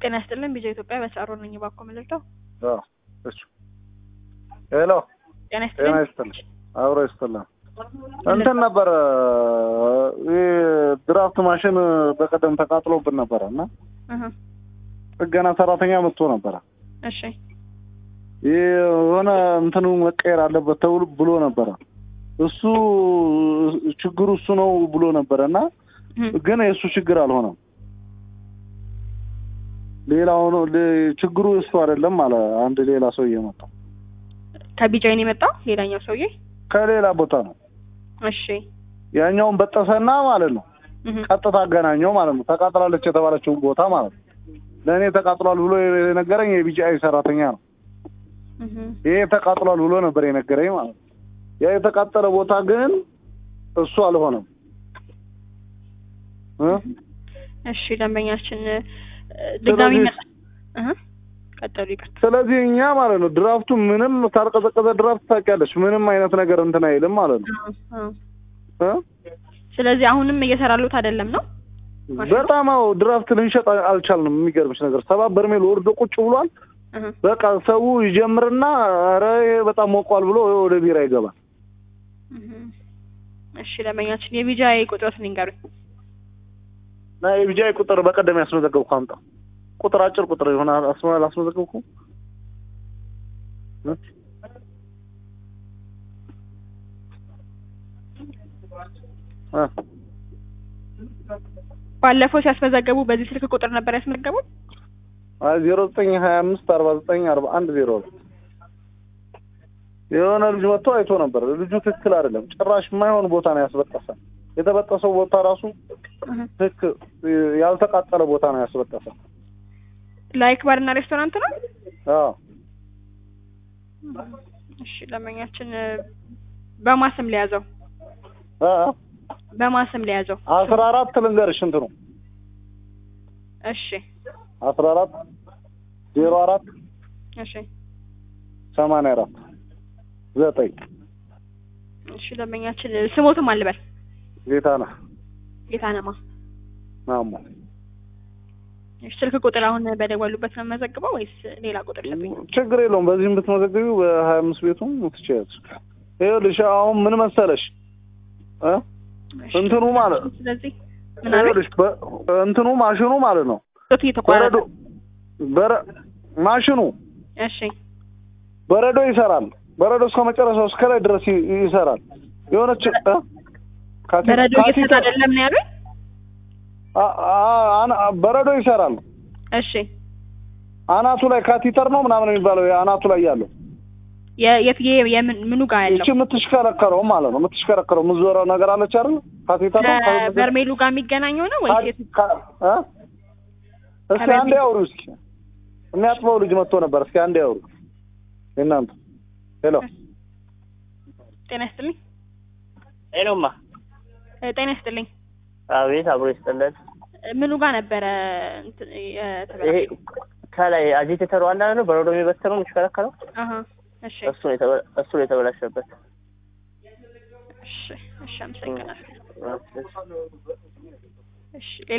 ጤና ይስጥልን ቢጃ ኢትዮጵያ በሳሮ ነኝ። እባክዎ ምን ልርዳው? አዎ እሱ ሄሎ ጤና ጤና ይስጥልን። ይስጥልኝ አብሮ ይስጥልን። እንትን ነበረ ይህ ድራፍት ማሽን በቀደም ተቃጥሎብን ነበረ እና እህ፣ ጥገና ሰራተኛ መጥቶ ነበረ። እሺ ይህ የሆነ እንትኑ መቀየር አለበት ተብሎ ብሎ ነበረ። እሱ ችግሩ እሱ ነው ብሎ ነበረ እና እህ፣ ግን የእሱ ችግር አልሆነም። ሌላ ሆኖ ሌ- ችግሩ እሱ አይደለም አለ አንድ ሌላ ሰውዬ መጣ ከቢጃይን የመጣው ሌላኛው ሰውዬ። ከሌላ ቦታ ነው። እሺ ያኛውን በጠሰና ማለት ነው እህ፣ ቀጥታ አገናኘው ማለት ነው። ተቃጥላለች የተባለችውን ቦታ ማለት ነው። ለእኔ ተቃጥሏል ብሎ የነገረኝ የቢጂአይ ሰራተኛ ነው። እህ፣ ይሄ ተቃጥሏል ብሎ ነበር የነገረኝ ማለት ነው። ያ የተቃጠለ ቦታ ግን እሱ አልሆነም እ? እሺ ደንበኛችን እ፣ ድጋሚ ስለዚህ- መጣ። እህ፣ ቀጠሉ ይቅርታ። ስለዚህ እኛ ማለት ነው ድራፍቱ ምንም ካልቀዘቀዘ ድራፍት ታውቂያለሽ፣ ምንም አይነት ነገር እንትን አይልም ማለት ነው አዎ፣ አዎ። እ? ስለዚህ አሁንም እየሰራሉት አይደለም ነው? በጣም አዎ ድራፍት ልንሸጥ አልቻልንም። የሚገርምሽ ነገር ሰባ በርሜል ወርዶ ቁጭ ብሏል። እህ፣ በቃ ሰው ይጀምርና ኧረ ይሄ በጣም ሞቋል ብሎ ወደ ቢራ ይገባል። እህ። እሺ ደንበኛችን የቢጃይ ቁጥሮትን ይንገሩኝ። እና የቢጃይ ቁጥር በቀደም ያስመዘገብኩ አምጣ። ቁጥር አጭር ቁጥር የሆነ አስመ አላስመዘገብኩ እ? እ? ባለፈው ሲያስመዘገቡ በዚህ ስልክ ቁጥር ነበር ያስመዘገቡት? አይ ዜሮ ዘጠኝ ሀያ አምስት አርባ ዘጠኝ አርባ አንድ ዜሮ ነው። የሆነ ልጅ መጥቶ አይቶ ነበር። ልጁ ትክክል አይደለም። ጭራሽ የማይሆን ቦታ ነው ያስበጠሰ። የተበጠሰው ቦታ ራሱ እህ። ትክክል ያልተቃጠለ ቦታ ነው ያስበጠሰ። ላይክ ባርና ሬስቶራንት ነው? አዎ እሺ ደንበኛችን እ፣ በማስም ሊያዘው አ በማስም ሊያዘው። አስራ አራት ልንገርሽ እንትኑ እሺ አስራ አራት ዜሮ አራት እሺ ሰማንያ አራት ዘጠኝ እሺ ደንበኛችን እ፣ ስሞትም አልበል ጌታ ነህ ጌታነማ ማሞ እሺ ስልክ ቁጥር አሁን በደወሉበት ነው የምመዘግበው ወይስ ሌላ ቁጥር ይሰጡኝ? ችግር የለውም። በዚህም ብትመዘግቢው በሀያ አምስት ቤቱም ትችያለሽ። ይኸውልሽ አሁን ምን መሰለሽ እ እሺ። እንትኑ ማለት ስለዚህ ምን አለ ይኸውልሽ በ- እንትኑ ማሽኑ ማለት ነው ቁጥሩ እየተቋረጠ በረዶ በረ ማሽኑ እሺ በረዶ ይሰራል። በረዶ እስከ መጨረሻው እስከ ላይ ድረስ ይ- ይሰራል። የሆነች እ? ካቲ- በረዶ እየተሰጠ ካቲተር- አይደለም ነው ያሉኝ? አ- አ- አና- በረዶ ይሰራል። እሺ አናቱ ላይ ካቲተር ነው ምናምን የሚባለው አናቱ ላይ ያለው የ- የት የ- የምን ምኑ ጋር ይቺ ያለው የምትሽከረከረው ማለት ነው። የምትሽከረከረው የምትዞረው ነገር አለች አይደል? ካቴተር ነው ካቴተር- በርሜሉ ጋር የሚገናኘው ነው ወይስ የት? ካ- እ? እስኪ ከበርሜል- አንዴ አውሩ እስኪ የሚያጥበው ልጅ መጥቶ ነበር። እስኪ አንዴ አውሩ እናንተ። ሄሎ ጤና ይስጥልኝ ሄሎማ እ፣ ጤና ይስጥልኝ አቤት አብሮ ይስጥልን። እ፣ ምኑ ጋር ነበረ እንትን ይሄ የተበላሸው? ከላይ አጂቴተሩ አንዳ ነው በረዶ የሚበትነው የሚሽከረከረው አሀ እሺ እሱ ነው የተበ- እሱ ነው የተበላሸበት። እሺ እሺ አመሰግናለሁ እሺ። እሺ